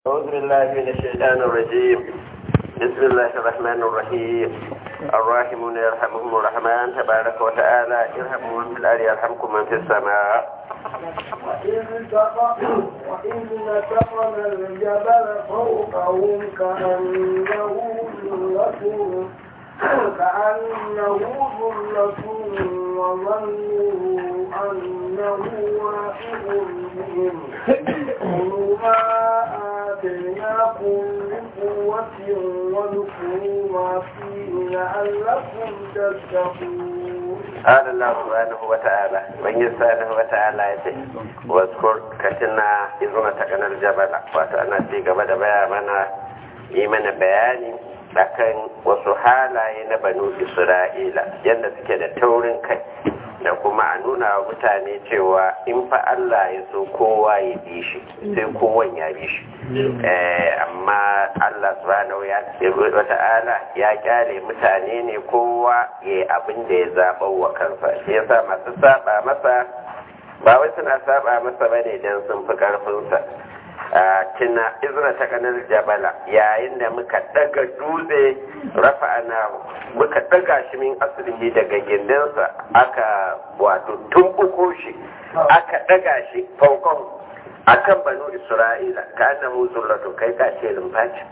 أعوذ بالله من الشيطان الرجيم بسم الله الرحمن الرحيم الراحمون يرحمهم الرحمن تبارك وتعالى ارحموا من في الأرض يرحمكم من في السماء وإن تق- وإن نتقنا الجبل فوقهم كأنه ظلة كأنه ظلة وظنوا أنه واقع بهم خذوا ما آتيناكم بقوة واذكروا ما فيه لعلكم تتقون قال الله سبحانه وتعالى من سبحانه وتعالى يتي واذكر كتنا إذ نتقنا الجبل وأنا في قبل بيامنا إيمان بياني akan wasu halaye na banu isra'ila yadda suke da taurin kai da kuma a nuna wa mutane cewa in fa Allah ya so kowa ya bi shi sai kowan ya bi shi amma Allah subhanahu wa ta'ala ya kyale mutane ne kowa ya yi abin da ya zaɓa wa kansa shi yasa masu saba masa ba wai suna saba masa bane dan sun fi ƙarfinsa tuna izra ta kanar jabala yayin da muka daga dutse rafa ana muka daga shi min asirhi daga gindinsa aka wato tumbuko shi aka daga shi faukon akan banu isra'ila ka annahu zullatu kai ka ce lumfaci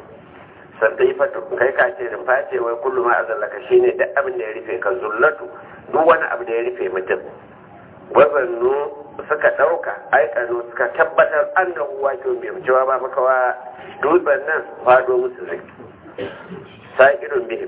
sardaifatu kai ka ce lumfaci wai kullum ma azallaka shine duk abin da ya rufe ka zullatu duk wani abu da ya rufe mutum wazannu suka ɗauka aikanu suka tabbatar an da huwa ke mai cewa ba makawa dutsen nan fado musu zai sa'irun bihim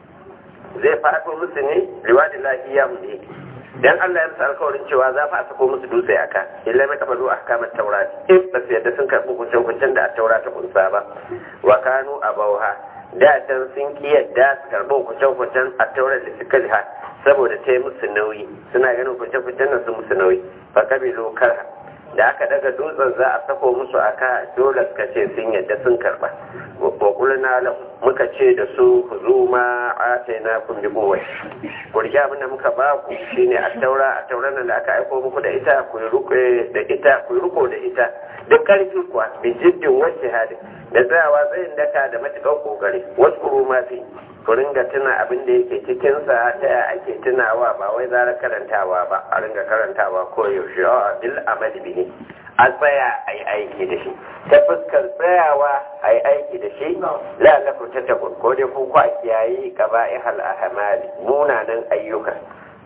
zai fado musu ne riwadin lafiya mu ne dan Allah ya musu alkawarin cewa za fa a sako musu dutse aka illa mai kafalu a kamar taura in ba su yadda sun karɓi kuncin kuncin da a taura ta kunsa ba wa kanu a bauha da can sun ki yadda su karɓi kuncin kuncin a taura da suka liha saboda ta yi musu nauyi suna ganin kuncin-kuncin nan sun musu nauyi fa kabilu karha da aka daga dutsen za a sako musu aka dole suka ce sun yadda sun karba wa kulna muka ce da su ku zo ma atayna kun bi kowa ku rike abin da muka ba ku shine a taura a taura nan da aka aiko muku da ita ku yi ruko da ita ku yi ruko da ita duk karfi kuwa bi jiddin wacce hadi da tsayawa tsayin daka da matuƙar kokari wasu ma fi ku ringa tuna abin da yake cikinsa ta ya ake tunawa ba wai zara karantawa ba a ringa karantawa ko yaushe a bil amali bi a tsaya a yi aiki da shi ta fuskar tsayawa a yi aiki da shi la na fita ta ko dai ko a kiyaye gaba ihal ahmali munanan ayyuka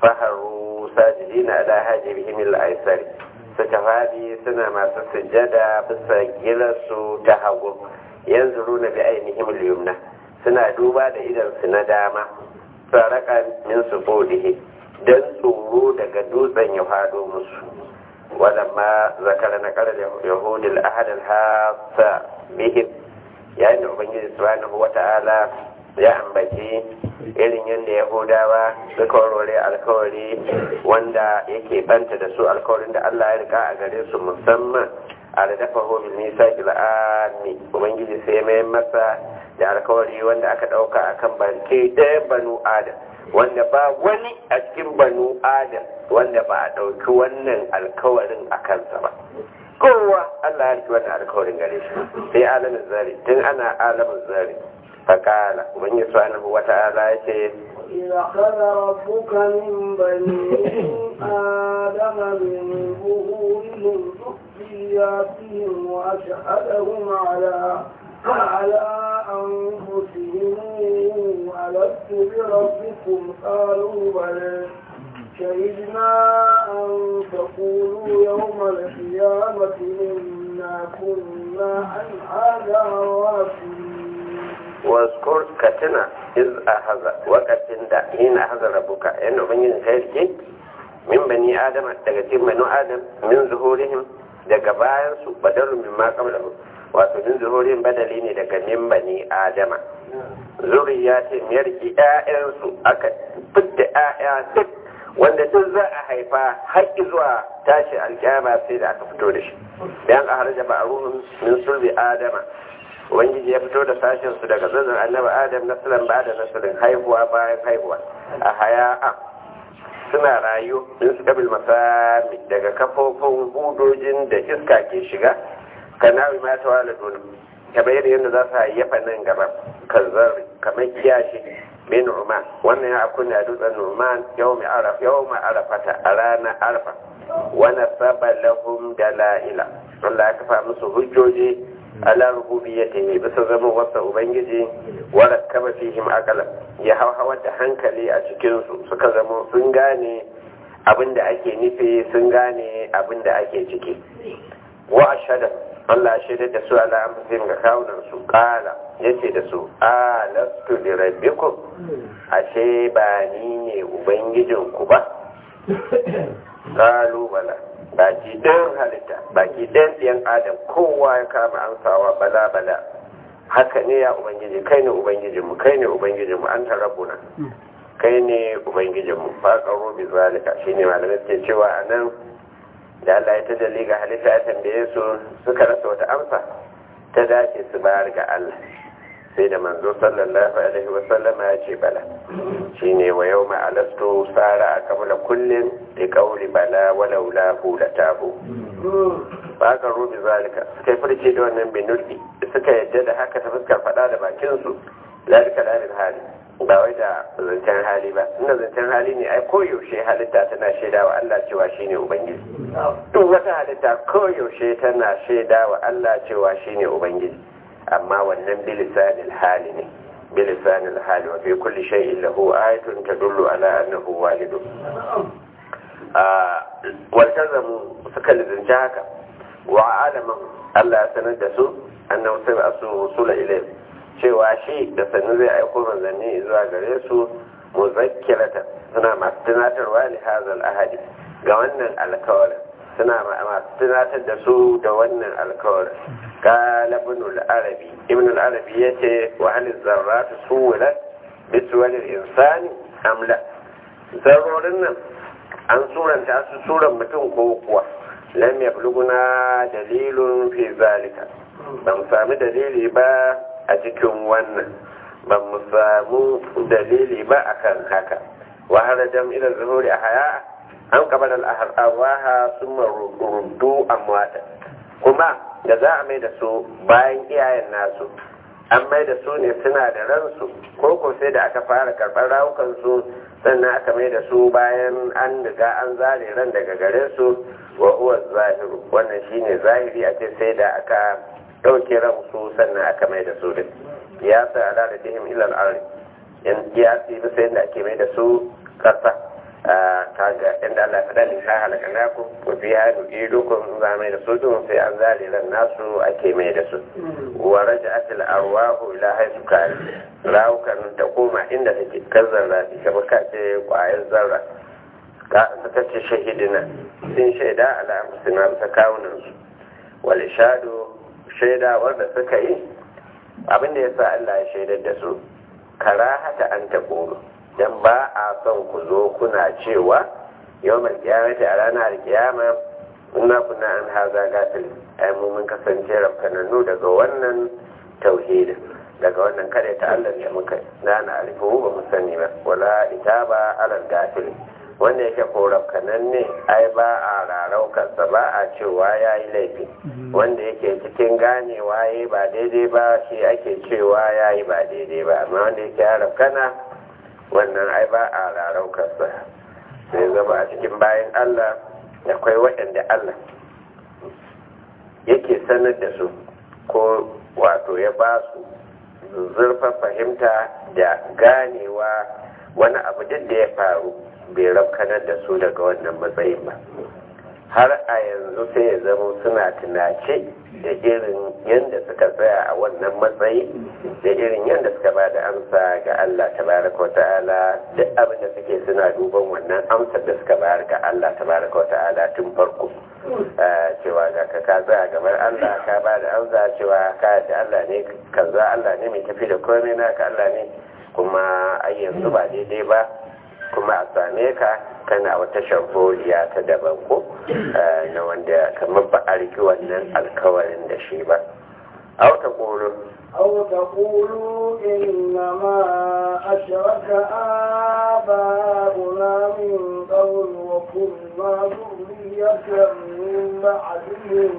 faharu sajidina ala hajibihim al-aisari suka fadi suna masu sujjada bisa gilarsu ta hagu yanzu runa bi ainihin al-yumna suna duba da idansu na dama saraka min su bodihe don tsoro daga dutsen ya fado musu walamma zakara na karar yahudil ahadal hasa bihim yayin da ubangiji subhanahu wata'ala ya ambaci irin yadda yahudawa suka warware alkawari wanda yake banta da su alkawarin da allah ya rika a gare su musamman a da dafa homin nisa kil'ami ubangiji sai mai masa da alkawari wanda aka ɗauka a kan barke ɗaya banu adam wanda ba wani a cikin banu adam wanda ba a ɗauki wannan alkawarin a kansa ba kowa Allah ya riki wannan alkawarin gare shi sai alamin zari tun ana alamin zari fakala ubangiji subhanahu wata'ala ya ce إذا أخذ ربك من بني آدم من ظهورهم ذرياتهم وأشهدهم على على أنفسهم ألست بربكم قالوا بلى شهدنا أن تقولوا يوم القيامة إنا كنا عن هذا غافلين واذكر كتنا إذ أخذ وقت دا حين أخذ ربك إن أبنين خيرك من بني آدم تغتيب بنو آدم من ظهورهم daga bayansu badalun min ma qablahu wato min zuhurin badali ne daga min bani adama zuriya ce miyarki ƴaƴansu aka fitta ƴaƴa duk wanda duk za a haifa haƙƙi zuwa tashi alƙiyama sai da aka fito da shi dan a harja ba'ruhum min sulbi adama ubangiji ya fito da sashen su daga zazzan annabi adam nasalan ba da nasalin haihuwa bayan haihuwa a haya'a suna rayu in su kabil masami daga kafofin hudojin da iska ke shiga kanawi ma ta wala dole kamar yadda yadda za su hayyafa nan gaba kan zarri kamar kiyashi bin Nu'man wannan ya akuna a dutsen Nu'man yawmi araf yawma arafata a ranar arfa wa nasaba lahum dalaila Allah ya kafa musu hujjoji ala rububiyyatihi bisa zama wasa ubangiji wa rakkaba fihim aqala ya hawa da hankali a cikin su suka zama sun gane abin da ake nufi sun gane abin da ake ciki wa ashhadu Allah ya shaidar da su ala amfihim ga kawunan su kala yace da su a lastu bi rabbikum ashe ba ni ne ubangijin ku ba kalu bala baki ɗayan halitta baki ɗayan ɗiyan adam kowa ya kama amsawa bala bala haka ne ya ubangiji kai ne ubangijinmu kai ne ubangijinmu an tarabuna kai ne ubangijinmu faƙaro bi zalika shine malamai suke cewa a nan da Allah ya tajalli ga halitta ya tambaye su suka rasa wata amsa ta dace su bayar ga Allah sai da manzo sallallahu alaihi wa sallama ya ce bala shine wa yawma alastu sara kamala kullin li qawli bala walau la la tabu ba ka rubi zalika suka yi furce da wannan binulli suka yadda da haka ta fuskar faɗa da bakin su zalika lalin hali ba wai da zancen hali ba inda zancen hali ne ai koyaushe halitta tana shaida wa Allah cewa shine ubangiji duk wata halitta koyaushe tana shaida wa Allah cewa shine ubangiji amma wannan bilisanil hali ne bilisanil hali wa fi kulli shay'in lahu ayatun tadullu ala annahu wahid a waltazamu suka lizinci haka wa alaman Allah ya sanar da su annahu sai asu rusula ilayhi cewa shi da sannu zai aiko manzanni zuwa gare su muzakkirata suna masu tunatarwa li hazal ahadi ga wannan alkawarin suna masu tunatar da su da wannan alkawarin قال ابن العربي ابن العربي يتي وهل الذرات سولت بسول الإنسان أم لا ذرورنا an suranta su suran mutum ko kuwa lam yabluguna dalilun fi zalika ban sami dalili ba a cikin wannan ban mu samu dalili ba akan haka wa harajam ila zuhuri ahya an qabala al arwaha summa ruddu amwata kuma da za a mai da su bayan iyayen nasu an mai da su ne suna da ransu ko ko sai da aka fara karɓar rawukansu sannan aka mai da su bayan an riga an zare ran daga gare su wa huwa zahiru wannan shine zahiri a ce sai da aka ɗauke ransu sannan aka mai da su din ya sa ala da dihim ilal arri yan ya ce bisa yadda ake mai da su ƙasa kaga inda Allah ta dalin ka halaka naku ko fi hadu idukun za mai da su dun sai an zare ran nasu ake mai da su wa raja'at al arwahu ila haythu kan rawukan ta koma inda take kazzar rafi kamar ka ce kwayar zarra ka suka ce shahidina sun shaida ala musina ta kawunan su wal shadu shaida wanda suka yi abin da yasa Allah ya shaidar da su karahata an ta dan ba a son ku zo kuna cewa yau mai kiyamata a ranar kiyama ina kuna an haza gatil ai mu mun kasance rafkanannu daga wannan tauhidin daga wannan kare ta Allah da muka na na arifu ba mu sani ba wala itaba alal gatil wanda yake ko rafkananne ai ba a raraukarsa ba a cewa ya yi laifi wanda yake cikin ganewa ya ba daidai ba shi ake cewa ya yi ba daidai ba amma wanda yake ya rafkana wannan ai ba a raraukarsa sai zama a cikin bayan Allah akwai waɗanda Allah yake sanar da su ko wato ya ba su zurfa fahimta da ganewa wani abu duk da ya faru bai rafkanar da su daga wannan matsayin ba har a yanzu sai ya zama suna tunace da irin yadda suka tsaya a wannan matsayi da irin yadda suka ba da amsa ga Allah tabaraka wa ta'ala duk abin da suke suna duban wannan amsar da suka bayar ga Allah tabaraka wa ta'ala tun farko cewa ga ka ka tsaya gaban Allah ka ba da amsa cewa ka da Allah ne kaza Allah ne mai tafi da komai naka Allah ne kuma ai yanzu ba daidai ba kuma a same ka kana wata shamfoliya ta daban ko na wanda kamar ba a riki wannan alkawarin da shi ba a wata ƙoro أو تقولوا إنما أشرك آباؤنا من قبل وكنا ذرية من بعدهم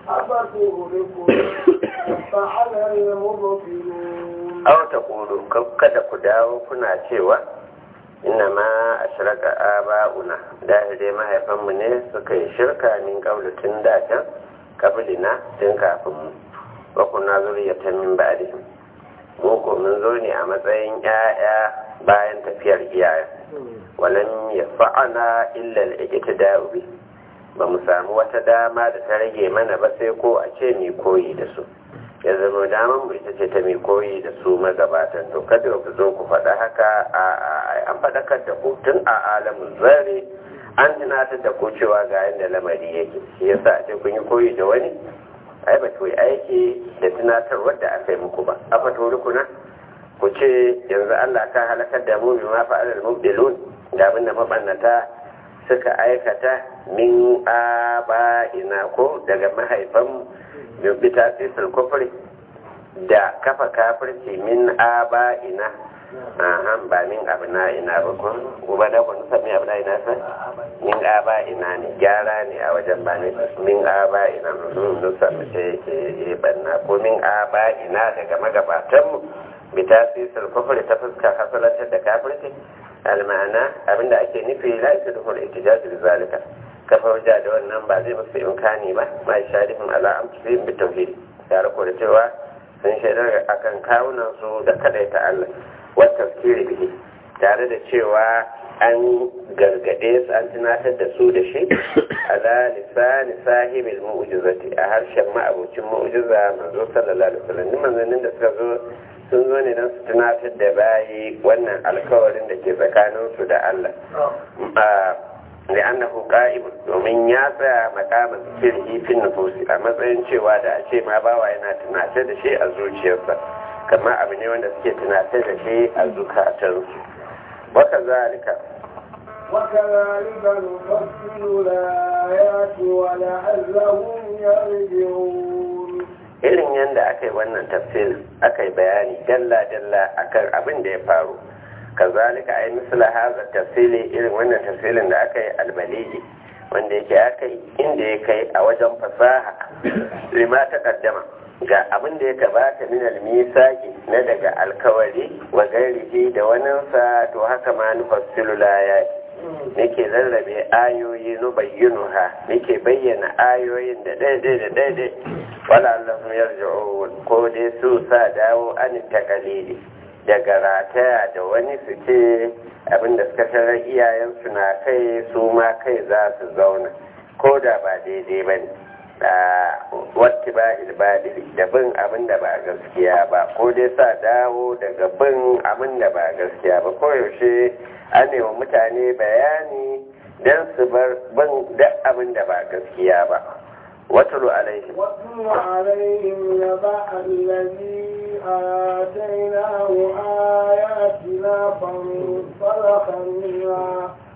أفتهلكنا فعل المبطلون aw ta kulu kada ku dawo kuna cewa inna ma ashraka aba'una da dai mahaifanmu ne suka yi shirka min qablu tun da can qablina tun kafin mu wa kunna zuriyatan min ba'dihim mu ko mun zo ne a matsayin 'ya'ya bayan tafiyar iyaye walam yafa'ana illa al-iqtida'u bi ba mu samu wata dama da ta rage mana ba sai ko a ce mai koyi da su ya zama daman mu ita ce ta mai koyi da su magabatan to kada ku zo ku faɗa haka a an faɗakar da ku tun a alamun zare an tunatar da ku cewa ga yadda lamari yake shi yasa a ce kun yi koyi da wani ai ba ku yi aiki da tunatarwar da aka yi muku ba a fato rukuna ku ce yanzu Allah ka halakar da mu bi ma fa'alal mubdilun da abin da mabannata suka aikata min aba'ina ko daga mahaifanmu bi tasisul kufri da kafa kafirci min aba'ina ahan ba min abna'ina ba ko uba da kun sami abna'ina sa min aba'ina ne gyara ne a wajen ba ne min aba'ina mun sami ce ke banna ko min aba'ina daga magabatanmu bi tasisul kufri ta fuska hasalatar da kafirci almana abinda ake nufi la yasduhul ihtijaj bi zalika kafa hujja da wannan ba zai musu imkani ba ma sharifin ala amsihim bi tauhid ya rako da cewa sun shaidar akan kawunan su da kadaita Allah wa tafkiri bihi tare da cewa an gargade su an tunatar da su da shi ala lisani sahibil mu'jizati a harshen ma'abucin mu'jiza manzo sallallahu alaihi wasallam manzannin da suka zo sun zo ne don su tunatar da bayi wannan alkawarin da ke tsakaninsu da Allah da annahu qa'im domin ya tsaya makamin sirri fin nufusi a matsayin cewa da a ce ma bawa yana tunatar da shi a zuciyarsa kamar abu ne wanda suke tunatar da shi a zukatansu waka zalika وكذلك نفصل الآيات ولعلهم يرجعون irin yadda aka yi wannan tafsirin aka yi bayani dalla-dalla akan abin da ya faru kazalika ai misla haza tafsili irin wannan tafsirin da aka yi albaligi wanda yake aka yi inda ya kai a wajen fasaha lima ta kaddama ga abin da ya gabata min almisaki na daga alkawari wa gairihi da waninsa to haka ma nufassilu layati nake rarrabe ayoyi nu bayyinuha nake bayyana ayoyin da daidai da daidai wala Allahu yarji'un ko dai su sa dawo an takalidi daga rataya da wani su ce abinda suka tarar iyayensu na kai su ma kai za su zauna ko da ba daidai ba ne wata ba ilbadiri da bin abin da ba gaskiya ba ko dai sa dawo daga bin abin da ba gaskiya ba koyaushe an wa mutane bayani don su bar bin duk abin da ba gaskiya ba watulu alaihim واتل عليهم نبأ الذي آتيناه آياتنا فانسلخ منها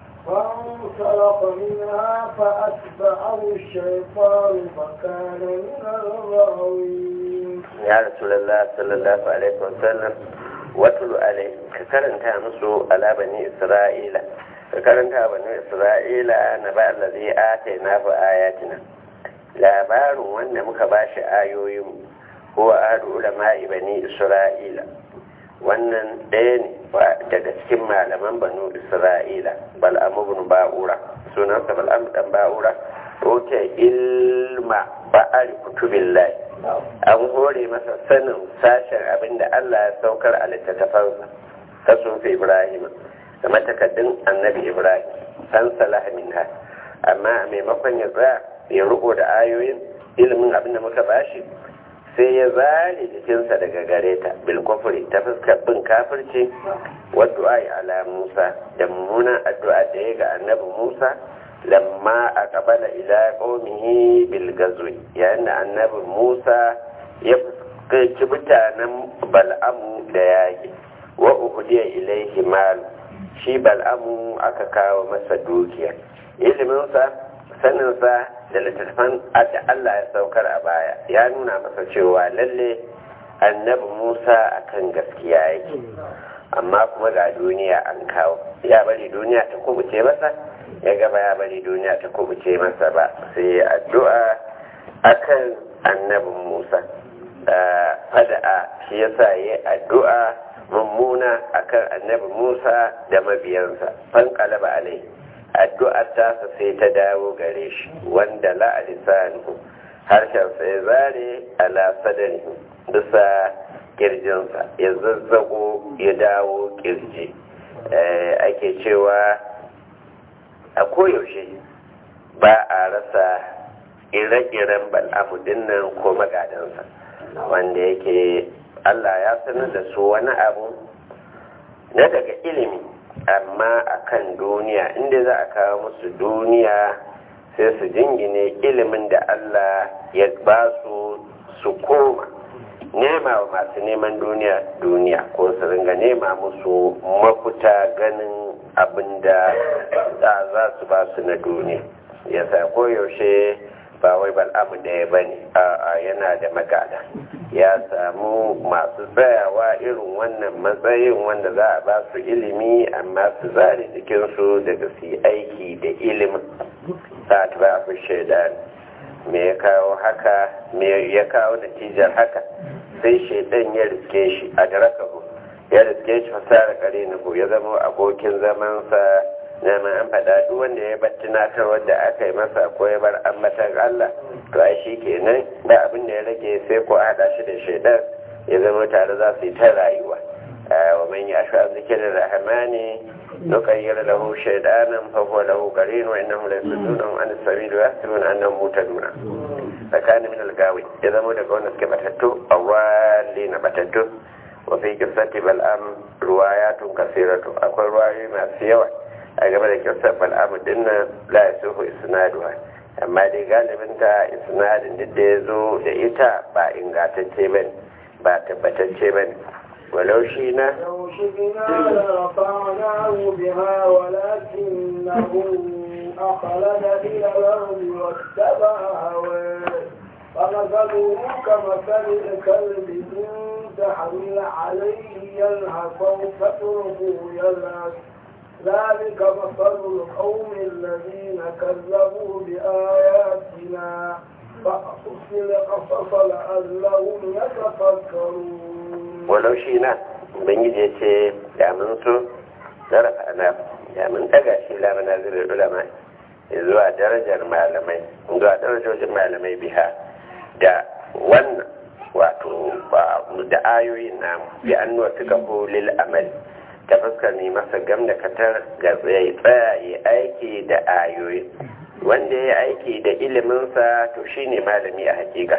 فانسلخ منها فأتبعه الشيطان فكان من الغاوين ya rasulullah sallallahu alaihi wasallam watulu alaihim ka karanta musu ala bani isra'ila ka karanta bani isra'ila na ba allazi atayna fa ayatina labarin wanda muka bashi ayoyin huwa ahadu ulama'i bani isra'ila wannan ɗaya ne daga cikin malaman banu isra'ila bal'amu ibn ba'ura sunansa bal'amu dan ba'ura roke ilma ba'al kutubillahi an hore masa sanin sashen abinda Allah ya saukar a littattafansa ta sufi Ibrahim da takaddun annabi Ibrahim san salah minha amma a maimakon ya tsaya ya riko da ayoyin ilimin abinda muka bashi sai ya zare jikinsa daga gare ta bil kufri ta fuskar bin kafirci wa du'a ala Musa da mummunan addu'a da ya ga annabi Musa lamma a kabala ila qaumihi bil gazwi yayin da annabi Musa ya fuskanci mutanen Bal'amu da yaki wa uhdiya ilaihi mal shi Bal'amu aka kawo masa dukiya iliminsa saninsa da littattafan da Allah ya saukar a baya ya nuna masa cewa lalle annabi Musa akan gaskiya yake amma kuma ga duniya an kawo ya bari duniya ta kubuce masa ya gaba ya bari duniya ta kubuce masa ba sai addu'a akan annabin musa fada'a shi yasa ya addu'a mummuna akan annabi musa da mabiyansa fan kalaba alai addu'ar tasa sai ta dawo gare shi wanda la'alisanu harshen sai zare ala sadari bisa kirjinsa ya zazzago ya dawo kirji ake cewa a koyaushe ba a rasa ire-iren bal'amu dinnan ko magadansa wanda yake Allah ya sanar da su wani abu na daga ilimi amma akan duniya inda za a kawo musu duniya sai su jingine ilimin da Allah ya ba su su koma nema wa masu neman duniya duniya ko su ringa nema musu mafuta ganin abin da za su ba su na duniya ya sa koyaushe ba wai bal'amu ɗaya ba ne a yana da magada ya samu masu tsayawa irin wannan matsayin wanda za a ba su ilimi amma su zare jikinsu daga su yi aiki da ilimin sa ta ba a shaida me ya kawo haka me ya kawo natijar haka sai shaidan ya riske shi a darakahu ya riske shi fasara kare na ya zama abokin zamansa na ma an faɗa duk wanda ya bar tunatarwar da aka yi masa ko ya bar ambatan Allah to ai shi kenan ba abin da ya rage sai ko a haɗa shi da shaidan ya zama tare za su yi ta rayuwa wa man ya sha zikirin rahmani nuqayyir lahu shaydanan fa huwa lahu qarin wa innahum la yasudduna an as-sabil wa yahsabuna annahum mutaduna fakana min al-gawi ya zama daga wanda suke batattu awwali na batattu wa fi qissati bal'am ruwayatun kasiratu akwai ruwayoyi masu yawa a game da kyautar bal'amu dinnan la ya suhu isnaduwa amma dai galibin ta isnadin duk da ya zo da ita ba ingantacce ba ba tabbatacce ba ne walau shi na لو شئنا لرفعناه بها ولكنه أخلد إلى الأرض واتبع هواه فمثله كمثل الكلب إن تحمل عليه يلهث أو تتركه يلهث ذلك مثل القوم الذين كذبوا بآياتنا فأقص القصص لعلهم يتفكرون walau shi na ubangiji ya ce da mun so zarafa ana da mun daga shi lamana zirin ulama zuwa darajar malamai zuwa darajojin malamai biha da wannan wato da ayoyin namu bi an nuwa suka lil amal ta fuskar ne masa gam da katar ga tsaye tsaye aiki da ayoyi wanda ya aiki da iliminsa to shine malami a hakika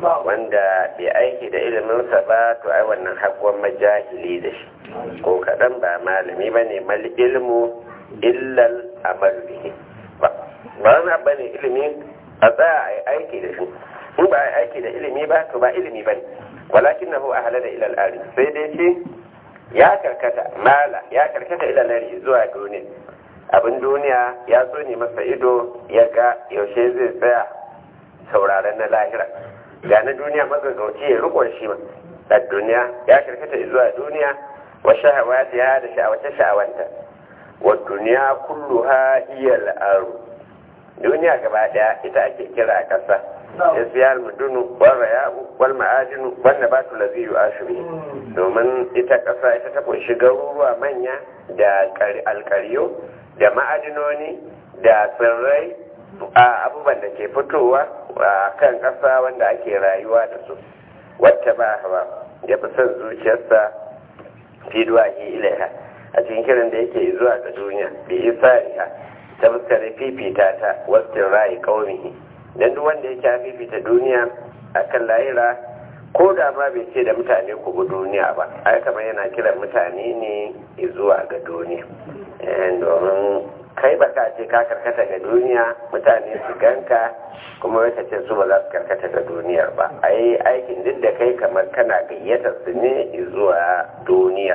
wanda bai aiki da iliminsa ba to ai wannan haƙon majahili da shi ko kaɗan ba malami ba ne mal ilmu illal amal bihi ba wani ba ne ilimi a tsaya a yi aiki da shi in ba a yi aiki da ilimi ba to ba ilimi ba ne walakin na hu a halar ilal ari sai dai ce ya karkata mala ya karkata ilal ari zuwa duniya abin duniya ya so ne masa ido ya ga yaushe zai tsaya sauraron na lahira ga na duniya magagauci ya rikon shi ma a duniya ya karkata zuwa duniya wa shahawati ya da sha'awace sha'awanta wa duniya kulluha hiya al'aru duniya gaba daya ita ake kira kasa isiyar mudunu wal rayabu wal ma'adinu wal nabatu ladhi yu'ashiru domin ita kasa ita ta kunshi garuruwa manya da alkariyo da ma'adinoni da tsirrai a abubuwan da ke fitowa a kan ƙasa wanda ake rayuwa da su wata ba hawa ya fi son zuciyarsa fiduwa ke ilaiha a cikin kiran da yake zuwa ga duniya da isa riha ta fuskar fifita ta wasu rayu ƙaunihi don duk wanda yake fifita duniya a kan layira ko da ma bai ce da mutane ku bi duniya ba ai kamar yana kiran mutane ne zuwa ga duniya domin kai ba ka ce ka karkata ga duniya mutane su ganka kuma wata ce su ba za su karkata ga duniyar ba a yi aikin duk da kai kamar kana gayyatar su ne zuwa duniya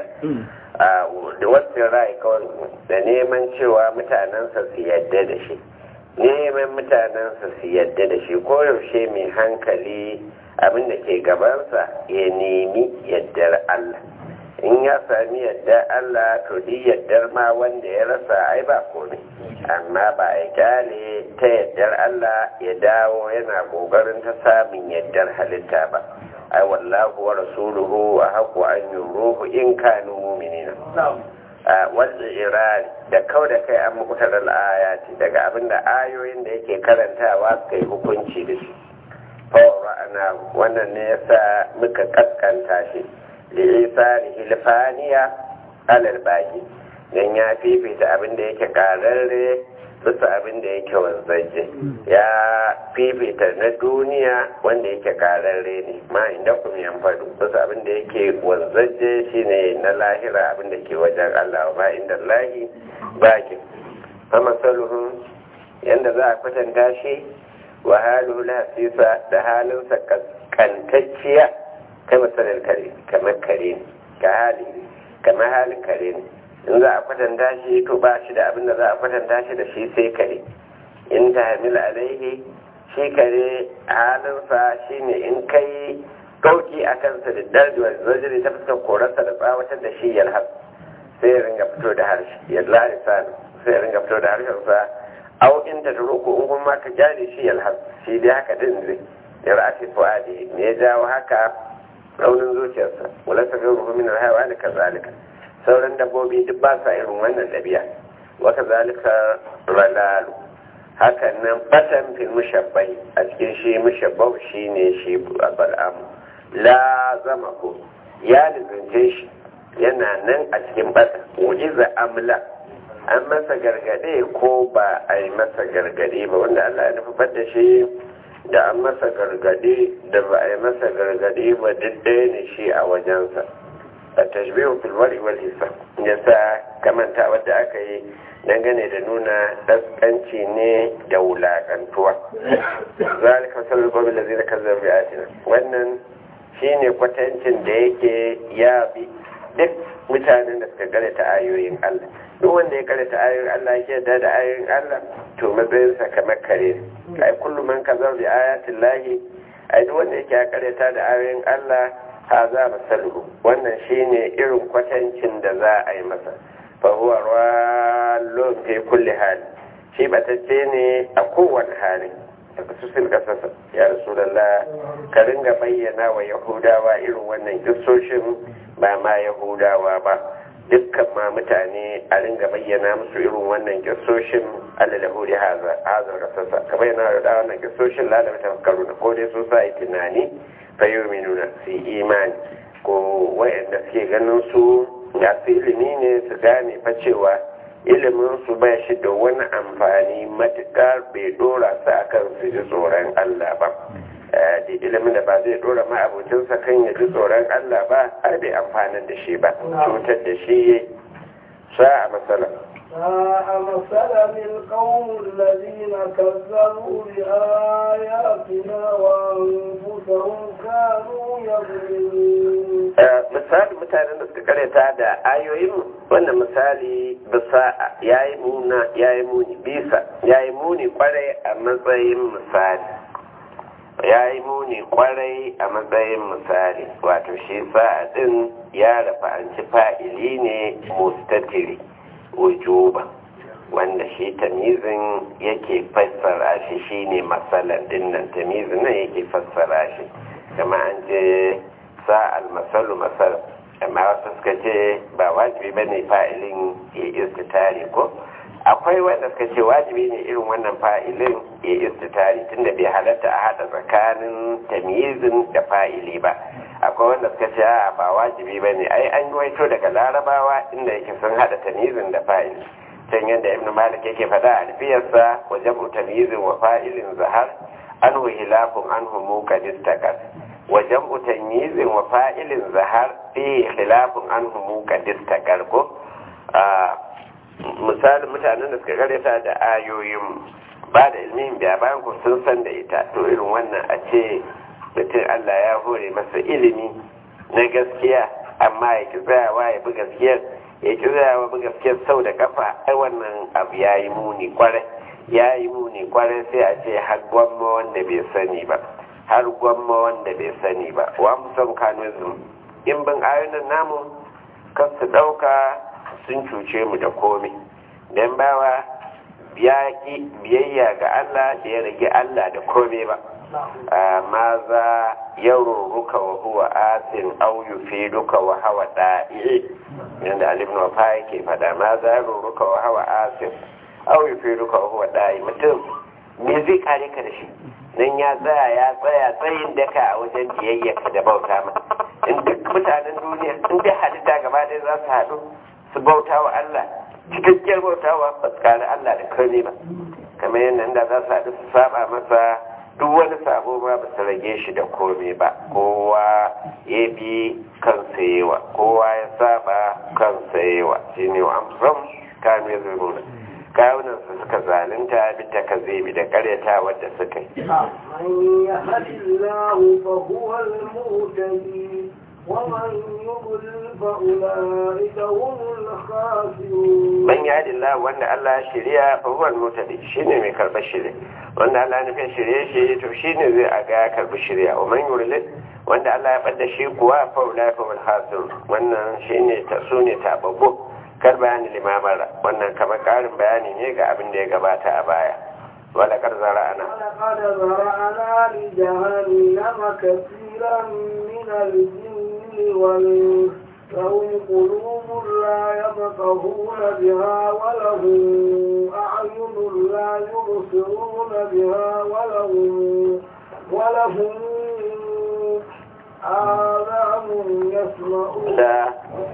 da wasu rai kawai da neman cewa mutanensa su yadda da shi neman mutanensa su yadda da shi koyaushe mai hankali abin da ke gabansa ya nemi yaddar Allah in ya sami yadda Allah to di yaddar ma wanda ya rasa ai ba komai amma ba ya kyale ta yaddar Allah ya dawo yana kokarin ta samun yaddar halitta ba ai wallahu wa rasuluhu wa haqqu an yuruhu in kanu mu'minina wanda irari da kau da kai an mukutar al'ayati daga abinda ayoyin da yake karantawa suka yi hukunci da shi ana wannan ne yasa muka kaskanta shi li'isani hilfaniya alal baki dan ya fifita abinda yake kararre bisa abinda yake wanzaje ya fifita na duniya wanda yake kararre ne ma inda kuma yan fadu bisa abinda yake wanzaje shine na lahira abinda ke wajen Allah ba inda lahi baki amma saluhun yanda za a kwatanta shi wa halu hasisa da halinsa kantacciya kai masalar kare kamar kare ne ka hali kamar halin kare ne in za a kwatanta shi to ba shi da abin da za a kwatanta shi da shi sai kare in ta hamil alaihi shi kare halinsa shi ne in kai ɗauki a kansa da darjuwar zajiri ta fuskar korarsa da tsawatar da shi yalhas sai ya ringa fito da harshe ya larisa sai ya ringa fito da harshensa au in ta turo ko in kuma ka kyale shi yalhas shi dai haka din zai ya ra'afi fu'adi me ya jawo haka raunin zuciyarsa wala ta gairu min alhawa da kazalika sauran dabbobi duk ba sa irin wannan ɗabi'a wa kazalika ralalu hakan nan batan fil mushabbahi a cikin shi mushabbah shine shi bal'am la zama ko ya lizince shi yana nan a cikin bata mujiza amla an masa gargade ko ba a yi masa gargade ba wanda Allah ya nufi da shi da an masa gargade da ba a yi masa gargade ba duk ɗaya ne shi a wajensa a tashbihu fil wari wal hisab yasa kamanta wadda aka yi dangane da nuna daskanci ne da wulakantuwa zalika sallu babu da zai kazzar bi'atina wannan shine kwatancin da yake ya bi duk mutanen da suka karanta ayoyin Allah duk wanda ya karanta ayoyin Allah yake da da ayoyin Allah to matsayinsa kamar kare ai kullum man kazar bi ayatin lahi ai duk wanda yake karanta da ayoyin Allah ha za masalu wannan shine irin kwatancin da za a yi masa fa huwa rallon fi kulli hali shi batacce ne a kowane hali daga susil kasasa ya rasulallah ka ringa bayyana wa yahudawa irin wannan kissoshin ba ma yahudawa ba dukkan ma mutane a ringa bayyana musu irin wannan kissoshin alalahuri hazar kasasa ka bayyana da wannan kissoshin lalata tafakkaru na ko dai su sa yi tunani fa yi minuna su yi imani ko wayanda suke ganin su ya su ilimi ne su gane fa cewa ilimin su ba shi da wani amfani matuƙar bai dora su akan su ji tsoron Allah ba da ilimin da ba zai dora ma abokinsa kan ya ji tsoron Allah ba har bai amfanar da shi ba cutar da shi sa a matsala ساء مثلا القوم الذين كذبوا بآياتنا وأنفسهم كانوا يظلمون misali mutanen da suka karanta da ayoyin wannan misali bisa yayi muna yayi muni bisa yayi muni kwarai a matsayin misali yayi muni kwarai a matsayin misali wato shi sa'a din ya rafa an ci fa'ili ne mustatiri wujuba wanda shi tamizin yake fassara shi shine masalan dinnan tamizin nan yake fassara shi kama an ce sa'al masalu masal amma wasu suka ce ba wajibi ba ne fa'ilin ya istitari ko akwai wanda suka ce wajibi ne irin wannan fa'ilin ya istitari tunda bai halatta a haɗa tsakanin tamizin da fa'ili ba akwai wanda suka ce a ba wajibi ba ne ai an waito daga larabawa inda yake sun haɗa tamizin da fa'ili can yadda ibn malik yake faɗa a alfiyarsa wajen tamizin wa fa'ilin zahar an hilafun an humu kadistakas wajen tamizin wa fa'ilin zahar fi khilafun an humu kadistakar ko misalin mutanen da suka karyata da ayoyin ba da ilmin biya bayan ku sun san da ita to irin wannan a ce mutum Allah ya hore masa ilimi na gaskiya amma ya ki tsayawa ya bi gaskiyar ya ki tsayawa bi gaskiyar sau da kafa ai wannan abu ya yi muni kwarai ya yi muni kwarai sai a ce har gwamma wanda bai sani ba har gwamma wanda bai sani ba wa musan kanuzum in bin ayoyin namu kan su ɗauka sun cuce mu da komi don bawa ya ƙi biyayya ga Allah da ya rage Allah da komi ba ma za ya ruruka wa huwa asin au yufiduka wa hawa da'i yanda alibin wafa yake fada ma za ya ruruka wa hawa asin au yufiduka wa huwa da'i mutum me zai kare ka da shi nan ya tsaya ya tsaya tsayin daka a wajen biyayya da bauta ma in duk mutanen duniya in dai halitta gaba ɗaya za su haɗu su bauta wa Allah cikakkiyar bautawa ba su kare Allah da kare ba kamar yadda inda za su haɗu su saba masa duk wani sabo ma ba su rage shi da kome ba kowa ya bi kansa yawa kowa ya saba kansa yawa shi ne wa amsam kanu ya zurmuna kawunan su suka zalunta bi ta kazebi da karyata wadda suka yi من يهد الله فهو المهتدي ومن يضلل فأولئك هم الخاسرون man ya Allah wanda Allah ya shirya fa huwa al-mutadi shine mai karɓar shirya wanda Allah ya nufin shirye shi to shine zai aga ya karɓi shirya wa man yurilid wanda Allah ya bada shi kuwa fa ulai fa wal hasir wannan shine ta sune tababbo kar bayani limamara wannan kamar karin bayani ne ga abin da ya gabata a baya wala kar zara'ana ولقد ذرأنا لجهنم كثيرا من الجن والإنس لهم قلوب لا يفقهون بها ولهم أعين لا يبصرون بها ولهم ولهم آذان يسمعون da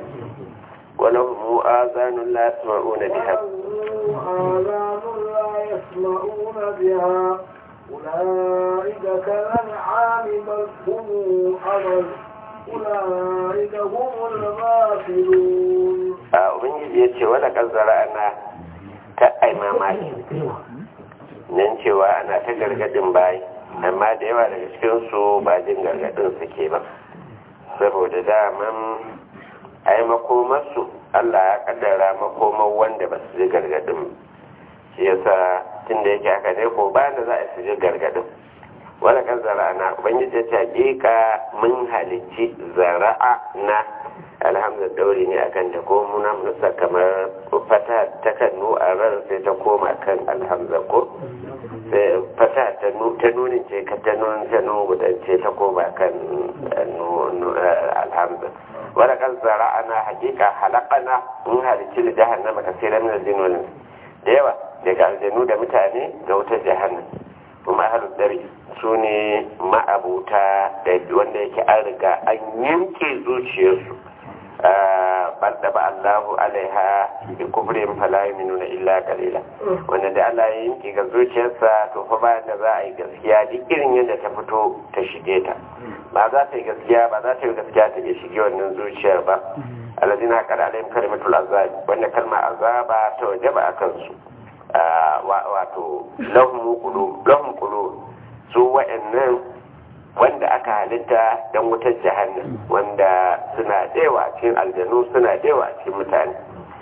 ولهم آذان لا يسمعون بها ولهم آذان لا يسمعون بها أولئك كالأنعام بل هم أضل أولئك هم الغافلون a ubangiji ya ce wala kazzara ana ta ai mamaki nan cewa ana ta gargadin bayi amma da yawa daga cikinsu ba jin gargadin suke ba saboda daman ai makomarsu allah ya kaddara makomar wanda ba su ji gargadin shi yasa tun da yake haka ne ko ba da za a su ji gargadin wala kan zara'a na ubangiji ya ce hakika mun halicci zara'a na alhamdulillah dauri ne akan ta ko muna musa kamar fata ta kan nu a ran sai ta koma kan alhamza ko sai fata ta nu ta nunin ce ka ta nunin ta nu gudan ce ta koma kan alhamza wala kan zara'ana hakika halaqana mun halicci da jahannama kasiran min al-jinn wal da yawa daga aljanu da mutane ga wutar jahannam kuma ahlul dari su ne ma'abuta da wanda yake an riga an yanke zuciyarsu banda ba Allahu alaiha bi kufrin fala yu'minuna illa qalila wanda da Allah ya yanke ga zuciyarsa to fa bayan da za a yi gaskiya duk irin yadda ta fito ta shige ta ba za ta yi gaskiya ba za ta yi gaskiya ta iya shige wannan zuciyar ba alladina qad alaihim kalimatul azab wanda kalma azaba ta wajaba akan su wato lahum qulub lahum qulub su wa'annan wanda aka halitta don wutar jahannam wanda suna dewa cikin aljanu suna dewa cikin mutane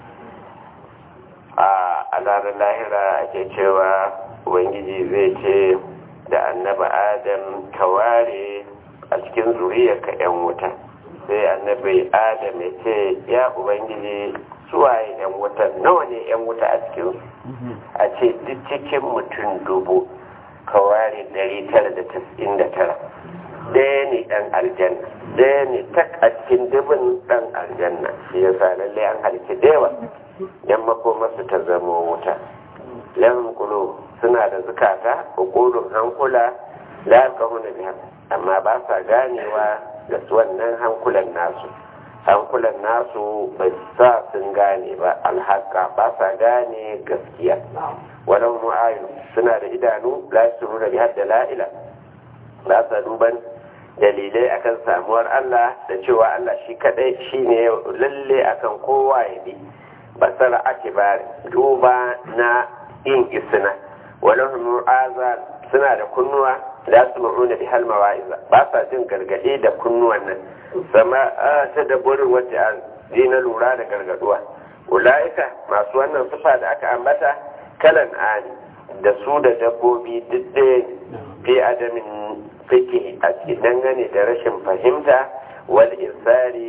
a ranar lahira ake cewa ubangiji zai ce da annaba adam ka ware a cikin zuriyarka 'yan wuta sai annabi adam ya ce ya ubangiji suwaye 'yan wuta nawa ne 'yan wuta a cikinsu a ce duk cikin mutum dubu ka ware 999 ɗaya ne ɗan aljanna ɗaya ne tak a cikin dubin ɗan aljanna shi ya sa lalle an halitta da yawa yan makomarsu ta zama wuta lan kulo suna da zukata ukulun hankula la kahuna biha amma ba sa ganewa da su wannan hankulan nasu hankulan nasu bai sa sun gane ba alhaka ba sa gane gaskiya walau mu'ayu suna da idanu la su nuna bi hadda la'ila ba sa duban dalilai akan samuwar Allah da cewa Allah shi kadai shine lalle akan kowa ya bi basara akibar duba na yin isna walau mu'azan suna da kunnuwa la su ma'una bi hal mawa'iza ba sa jin gargade da kunnuwan nan sama ta da burin wacce an na lura da gargaduwa ulaika masu wannan sufa da aka ambata kalan ani da su da dabbobi duk ɗaya fi adamin fike a cikin dangane da rashin fahimta wal insari ko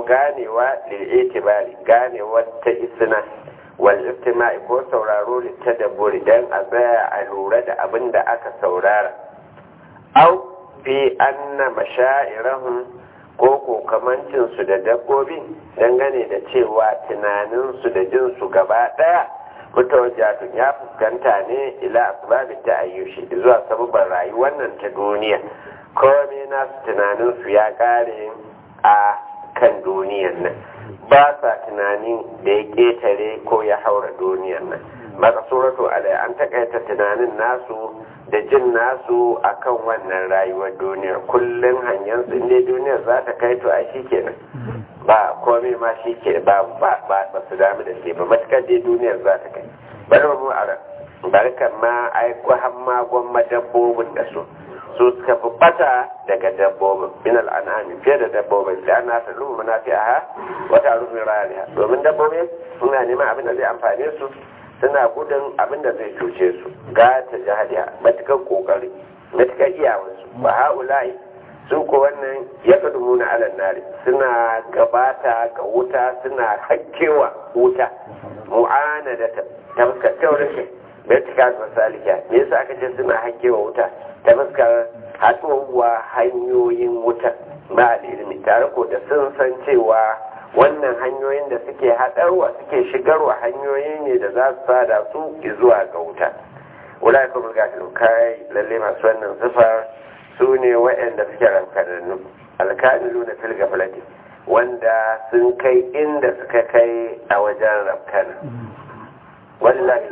ganewa lil itibari ganewa ta isna wal istima'i ko sauraro littadabburi dan a tsaya a lura da abin da aka saurara au fi anna mashairahum ko ko kamancin su da dabbobi dangane da cewa tunanin su da jin su gaba daya mutawajjatun ya fuskanta ne ila asbabi ta ayyushi zuwa sababin rayuwar nan ta duniya komai nasu tunanin su ya kare a kan duniyar nan ba sa tunanin da ya ketare ko ya haura duniyar nan makasuratu alai an takaita tunanin nasu da jin nasu akan wannan rayuwar duniyar kullum hanyar su inda duniyar za ta kai to a shi kenan ba komai ma shi ke ba ba ba su damu da shi ba matukar dai duniyar za ta kai bari mu a barkan ma aiko hamma gwamma dabbobin da su su suka fi bata daga dabbobin min al'anami fiye da dabbobin da ana ta lumu munafi a wata rufin rariya domin dabbobin suna neman abin da zai amfane su suna gudun abin da zai cuce su ga ta jihadiya matukar kokari matukar iyawansu ba ha'ula'i su ko wannan ya kadumu na alan nari suna gabata ga wuta suna hakkewa wuta mu'ana da ta fuskar taurin vertical masalika me yasa aka ce suna hakkewa wuta ta fuskar haɗuwa hanyoyin wuta ba ilimi tare ko da sun san cewa wannan hanyoyin da suke haɗarwa suke shigarwa hanyoyi ne da za su sada su zuwa ga wuta wula kuma gafin kai lalle masu wannan zufar su ne waɗanda suke rankanannu alkamilu na filga falati wanda sun kai inda suka kai a wajen rafkana wallahi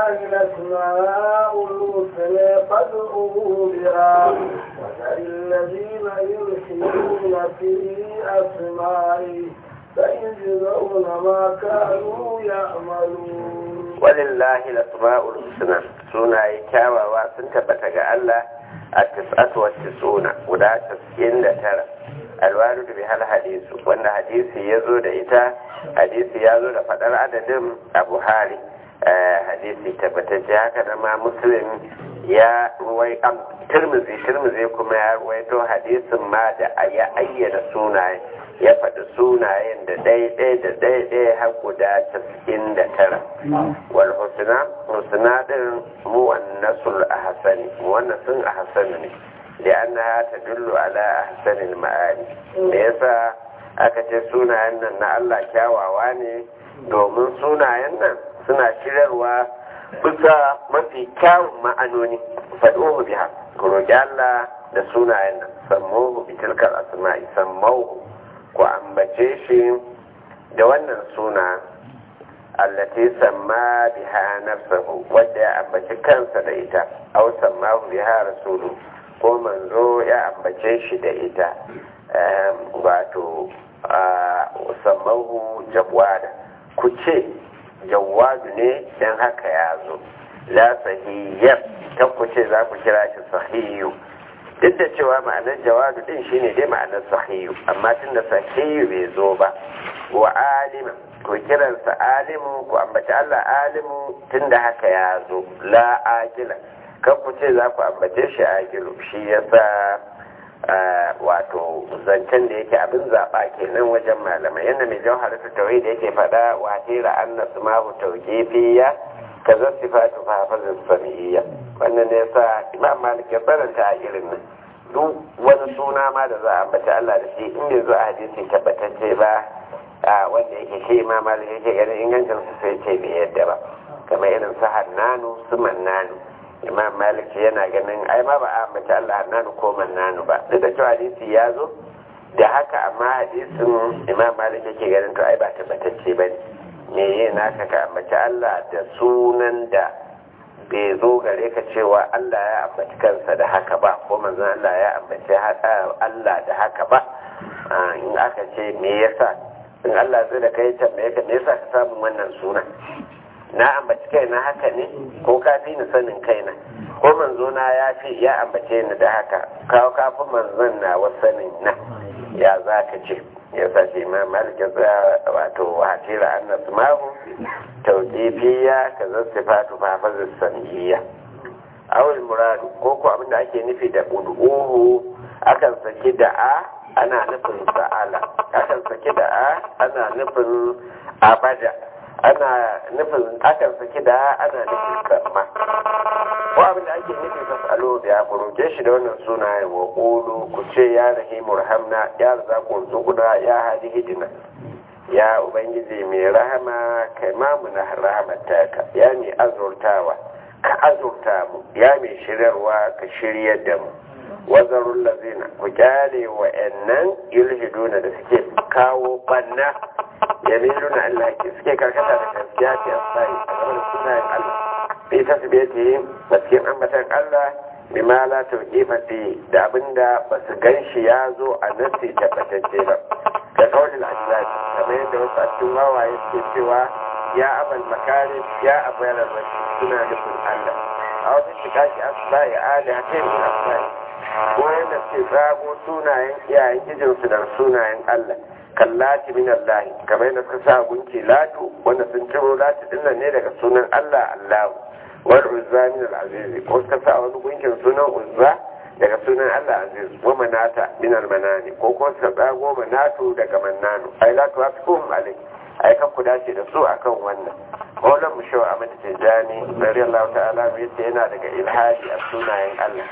الأسماء الحسنى فادعوه بها وذر الذين يلحدون في أسمائه سيجزون ما كانوا يعملون ولله الأسماء الحسنى سنة كاواوا سنتبت الله التسعة والتسعون ولا تسعين ترى الوارد بها الحديث وأن حديث يزود إتا حديث يزود فدر عدد أبو هاري hadisi tabbatacce haka da ma muslim ya ruwai am tirmizi tirmizi kuma ya ruwaito hadisin ma da ya ayyana sunaye ya faɗi sunayen da ɗaiɗai da ɗaiɗai har guda casa'in da tara wal husna husna din muwannasul ahsani muwannasun ahsani ne li'annaha tadullu ala ahsanil ma'ani me yasa aka ce sunayen nan na Allah kyawawa ne domin sunayen nan suna shirarwa bisa mafi kyawun ma'anoni faɗohu biha ku roƙi Allah da sunayen nan sammohu bi tilkar asma'i sammohu ku ambace shi da wannan suna allati samma biha nafsahu wadda ya ambaci kansa da ita aw sammahu biha rasulu ko manzo ya ambace shi da ita wato sammahu jawada ku ce jawadu ne don haka ya zo la sahiyyar ta ku ce za ku kira shi sahiyu duk da cewa ma'anar jawadu din shine dai ma'anar sahiyu amma tun da sahiyu bai zo ba wa alima ku kiransa alimu ku ambaci Allah alimu tun da haka ya zo la akila kan ku ce za ku ambace shi akilu shi yasa wato zancen da yake abin zaɓa kenan wajen malamai yadda mai jauhar ta tawai da yake faɗa wa hira an na su mahu tauƙefiya ka zan sifatu fafazin samiyya wannan ne yasa imam malik ya faranta a irin nan duk wani suna ma da za a ambaci Allah da shi in bai zo a hadisi tabbatacce ba wanda yake shi imam malik yake ganin ingancin su sai ce bai yadda ba kamar irin su hannanu su mannanu imam malik yana ganin ai ma ba a mace Allah nanu ko nanu ba duk da cewa hadisi ya zo da haka amma hadisin imam malik yake ganin to ai ba tabbatacce ba ne me yi naka ka ambaci Allah da sunan da bai zo gare ka cewa Allah ya ambaci kansa da haka ba ko manzon Allah ya ambaci Allah da haka ba in aka ce me yasa in Allah zai da kai tambaye ka me yasa ka samu wannan sunan na ambaci kaina haka ne ko ka fi ni sanin kaina ko manzo na ya fi ya ambace ni da haka kawo kafin manzon na wa sanin na ya za ka ce ya sa shi ma malik ya tsaya wato hatira an na sumahu tauƙifiya ka zan sifatu fafazin saniyya awul muradu ko ko abinda ake nufi da ud'uhu akan saki da a ana nufin sa'ala akan saki da a ana nufin abada ana nufin akan saki da a ana nufin kamma ko abin da ake nufi ta salo da ku roke shi da wannan sunayen wa qulu ku ce ya rahimu rahamna ya razaqu zuquna ya hadi hidina ya ubangiji mai rahama kai ma mu na rahamata ka ya mai azurtawa ka azurta mu ya mai shiryarwa ka shiryar da mu wazarun lazina ku kyale wa'annan yulhiduna da suke kawo banna ya miluna Allah ke suke karkata da gaskiya ce a tsari a game da sunayen Allah fi tasbiyati da cikin ambatan Allah bima la tawqifa fi da abinda ba su ganshi ya zo a nasi tabbatacce ba ka kaulin ajlad kamar yadda wasu a cikin wawaye suke cewa ya abal makari ya abu yanar rashi suna nufin Allah a wasu shiga shi asba'i ali hakim min asba'i ko yadda suke tsago sunayen iyayen gijinsu da sunayen Allah kallati min Allah kamar yadda suka sa gunki latu wanda sun ciro latu dinnan ne daga sunan Allah Allahu wal uzza min al aziz ko suka sa wani gunkin sunan uzza daga sunan Allah aziz wa manata min al manani ko ko suka tsago manatu daga mannanu ai la tuwafikuhum alai ai kan ku dace da su akan wannan Maulan mu shawa Ahmad Tijani radiyallahu ta'ala mai yace yana daga ilhadi a sunayen Allah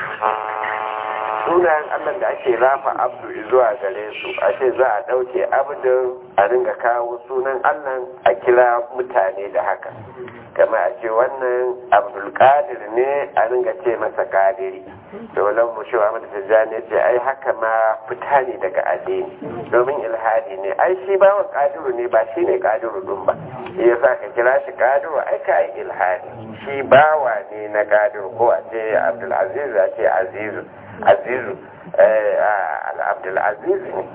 sunayen Allah da ake rafa abdu zuwa gare su a ce za a ɗauke abdin a ringa kawo sunan Allah a kira mutane da haka kama a ce wannan abdulkadir ne a ringa ce masa kadiri dole mu shi wa mata tijjani ce ai haka ma fita ne daga addini domin ilhadi ne ai shi bawa kadiru ne ba shi ne kadiru dun ba shi yasa ka kira shi kadiru ai ka yi ilhadi shi bawa ne na kadiru ko a ce abdulaziz a ce azizu azizu abdulaziz ne